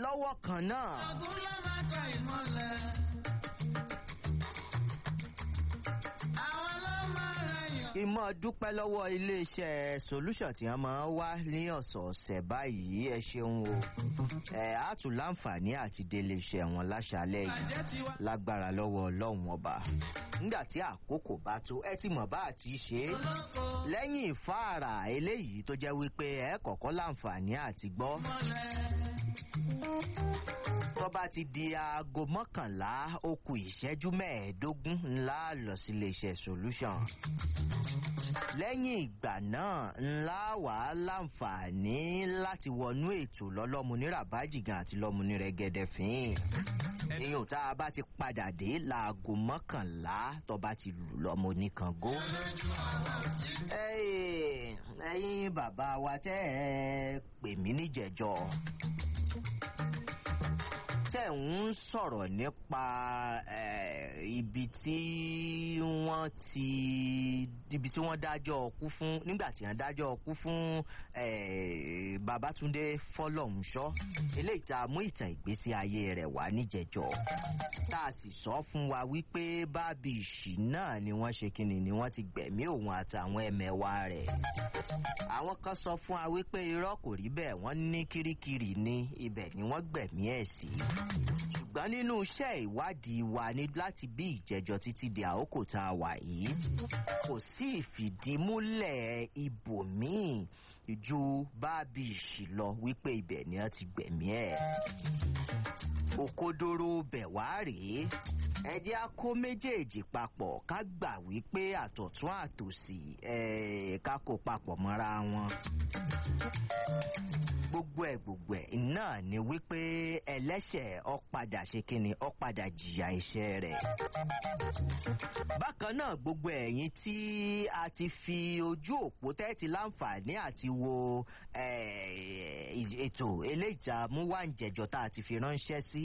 lọ́wọ́ kan náà. Àgùn ló máa ka ìmọ̀lẹ̀. Àwọn ló máa rẹ̀yàn. ìmọ̀ dúpẹ́ lọ́wọ́ iléeṣẹ́ solution tí wọ́n máa ń wá ní ọ̀sọ̀ọ̀sẹ̀ báyìí ẹ ṣeun o ẹ á tún láǹfààní àti délé iṣẹ́ wọn láṣálẹ̀ yìí Àjẹ́ ti wá. lágbára lọ́wọ́ ọlọ́run ọba nígbà tí àkókò bá tó ẹ ti mọ̀ bá àti ṣe é Olóko lẹ́yìn ìfáàrà eléyìí tó jẹ́ wípé ẹ kọ̀kọ́ láǹfààní àti gbọ́ mọ̀lẹ̀. tó bá ti di aago mọ́kànlá ó kù ìṣẹ́jú mẹ́ẹ̀ẹ́dógún ńlá lọ sí iléeṣẹ́ solution lẹ́yìn ìgbà náà ńlá wà á láǹfààní láti wọnú ètò lọ́lọ́mu ní rabajigan àti lọ́mu ní rẹ́gẹ́dẹ́ fín ìyún tá a bá ti padà dé láago mọ́kànlá tó bá ti lù lọ́mọ oníkangó. Ẹ́ẹ̀, ẹ̀yin bàbá wa tẹ́ ẹ pè mí níjẹ̀jọ́ tẹ̀ ń sọ̀rọ̀ nípa eh, ibi tí wọ́n ti ibi tí wọ́n dájọ́ ọkú fún nígbà tí wọ́n dájọ́ ọkú fún eh, Babátúndé Fọlọ́runṣọ́ eléyìí tá a mú ìtàn ìgbésí ayé rẹ̀ wá níjẹ̀jọ́ tá a sì sọ fún wa wípé bábí ìṣì náà ni wọ́n ṣe kíni ni wọ́n ti gbẹ̀mí òun àtàwọn ẹ̀mẹ̀wá rẹ̀ àwọn kan sọ fún wa wípé irọ́ kò rí bẹ́ẹ̀ wọ́n ní kirikiri ní ibẹ̀ ni wọ́n gbẹ̀mí ẹ̀ sí ṣùgbọ́n nínú iṣẹ́ ìwádìí wa ní láti bí ìjẹ́jọ́ títí di àkókò tá a wà yìí kò sí ìfìdímúlẹ̀ ibòmíì ju bábí ìṣì lọ wípé ibẹ̀ ni wọ́n ti gbẹ̀mí ẹ̀ òkodoro bẹ̀ wá rèé ẹ jẹ́ á kó méjèèjì papọ̀ ká gbà wípé àtọ̀tún àtòsì eh, ká kó papọ̀ mọ́ra wọn gbogbo ẹ gbogbo ẹ náà ni wípé ẹlẹ́ṣẹ̀ ó padà ṣe kíni ó padà jìyà iṣẹ́ rẹ̀. bákan náà gbogbo ẹ̀yin tí a ti fi ojú òpó tẹ́tí láǹfààní àti wo eh, ètò eléyìí tá a mú wá ń jẹjọ tá a ti fi ránṣẹ́ sí.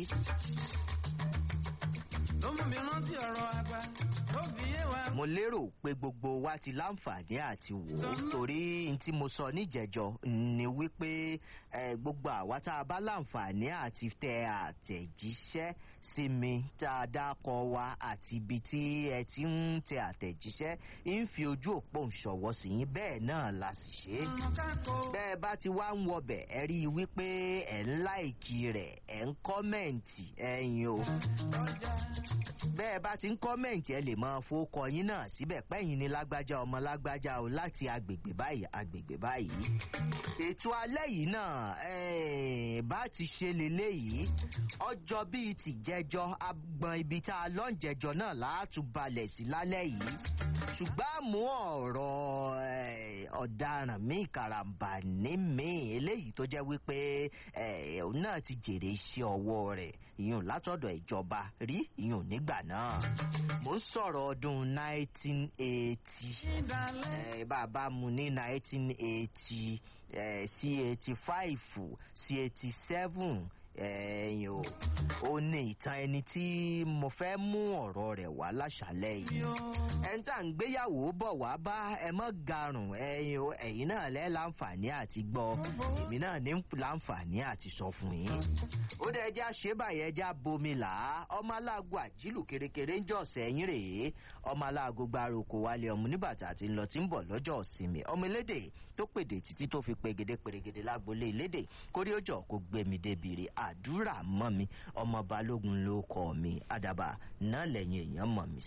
Ló mú mi rántí ọ̀rọ̀ àgbà. Ó fi yé wa. mo lérò pé gbogbo wa ti láǹfààní àti wò ó torí n tí mo sọ níjẹjọ ni wípé eh, gbogbo àwa tá a bá láǹfààní àti tẹ àtẹ̀jíṣẹ́ sí mi tá a dákọ wa àti ibi tí ẹ ti ń tẹ àtẹ̀jíṣẹ́ ń fi ojú òpó ìṣọwọ́ sí yín bẹ́ẹ̀ náà la sì ṣe é Ọ̀run kákó. bẹ́ẹ̀ bá ti wá ń wọbẹ̀ ẹ rí i wípé ẹ̀ ń láìkí rẹ̀ ẹ̀ ń kọ́mẹ̀ǹtì ẹ̀yin o Ọjà. bẹ́ẹ̀ bá ti ń kọ́mẹ̀ǹtì ẹ lè máa fowókọ yín náà síbẹ̀ pẹ́yìn ni lágbájá ọmọ lágbájá o láti agbègbè báyìí agbègbè báyìí. ètò alẹ́ yìí náà eh, bá ti ṣe leléyìí ọjọ́ bíi tìjẹjọ́ agbọn ibi tá a lọ́ ń jẹjọ́ náà láàtú balẹ̀ sí lálẹ́ yìí ṣùgbọ́n àmú ọ̀rọ̀ eh, ọ̀daràn míì karambà ní míì eléyìí tó jẹ́ wípé eh, òun náà ti jèrè iṣẹ́ ọwọ́ rẹ̀ ìyún látọ̀dọ̀ ìjọba rí ìyún nígbà náà mo ń sọ̀rọ̀ ọdún 1980 Ìdálẹ́. eh, bàbá mu ní 1980 eh, sí 85 sí 87 ẹ̀yìn o ó ní ìtàn ẹni tí mo fẹ́ mú ọ̀rọ̀ rẹ̀ wá láṣálẹ̀ yìí Yó. ẹni tá à ń gbéyàwó bọ̀ wá bá ẹ mọ́ garùn ẹ̀yin o ẹ̀yin náà lẹ́ láǹfààní àti gbọ́ èmi náà ní láǹfààní àti sọ fún yín. ó dẹ̀ ẹjẹ́ àṣebàyẹ̀ ẹjẹ́ abomi là á ọmọ aláàgọ́ àjílù kérékéré ń jọ sẹ́yìn rèé ọmọ aláàgọ́ gbárùkù wálé ọmọ oníbàtà àti ńlọ tí ń bọ̀ lọ́jọ́ ìsinmi ọmọ elédè tó pèdè títí tó fi pegede pèrègede lágbolé elédè kórí ó jọ kó gbé mi débi rè àdúrà mọ́ mi ọmọ balógun ló kọ́ mi àdàbà náà lẹ́yìn èèyàn mọ̀ mí